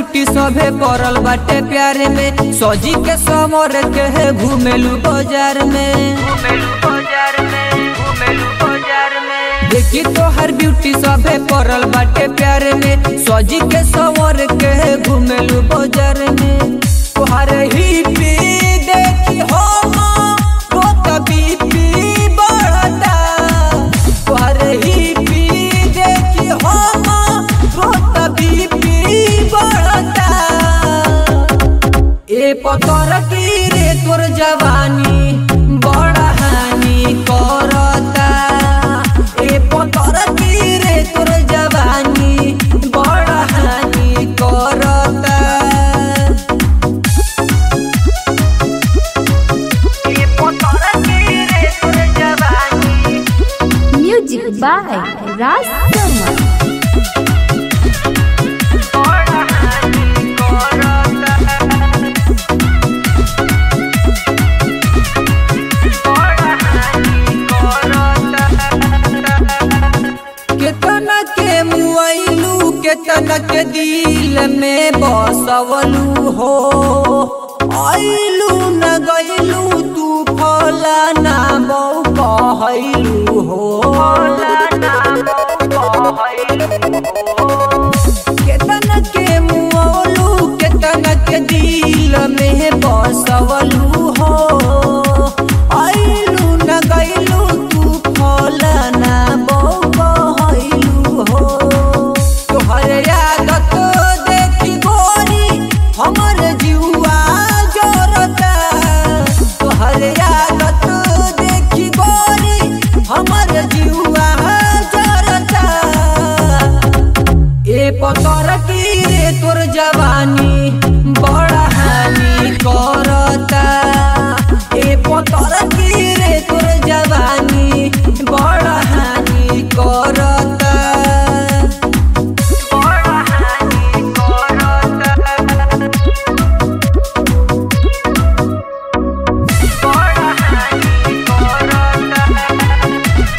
Beauty सभे पड़ल बाटे प्यार में सजी के समर के है घूमेलू बाजार में देखी तो हर ब्यूटी सभे पड़ल बाटे प्यार में सजी के समर के है घूमेलू बाजार में तोहर ही पी देखी हो तो तभी पी बढ़ता तोहर ही पी देखी हो तो तभी पी बढ़ता ए पतर की रे तोर जवानी बड़ा हानि करता ए पतर की रे तोर जवानी बड़ा हानि करता ए पतर की रे तोर जवानी Music by Raj Sharma. बड़ा हानि करता केतना के मुआइलू केतना के दिल में बसवलू हो आइलू न गइलू तू फला ना बहु कहलू हो केतना के मुआलू केतना के दिल में बसवलू हो आइलू न गइलू तू फला ना बहु कहलू हो तोहर आदत देखी गोरी हमर जीवा जोरता तोहर आदत देखी गोरी हमर जीवा जोरता ए पतर की रे तोर जवानी बड़ा हानि करता ए पतर की रे तोर जवानी बड़ा हानि करता बड़ा हानि करता बड़ा हानि करता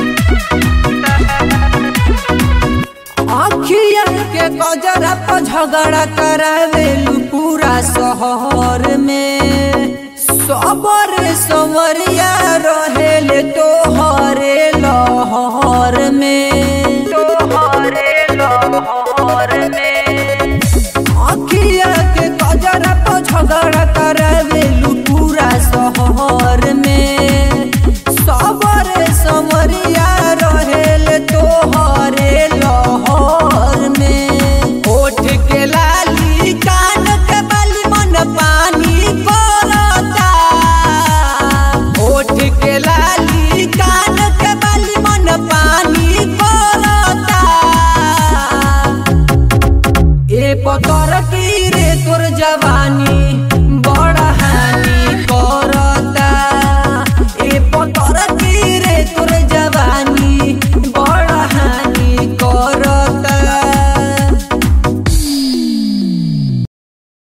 अखिया के गजरा पर झगड़ा करावेलू पूरा शहर में सबर सवरिया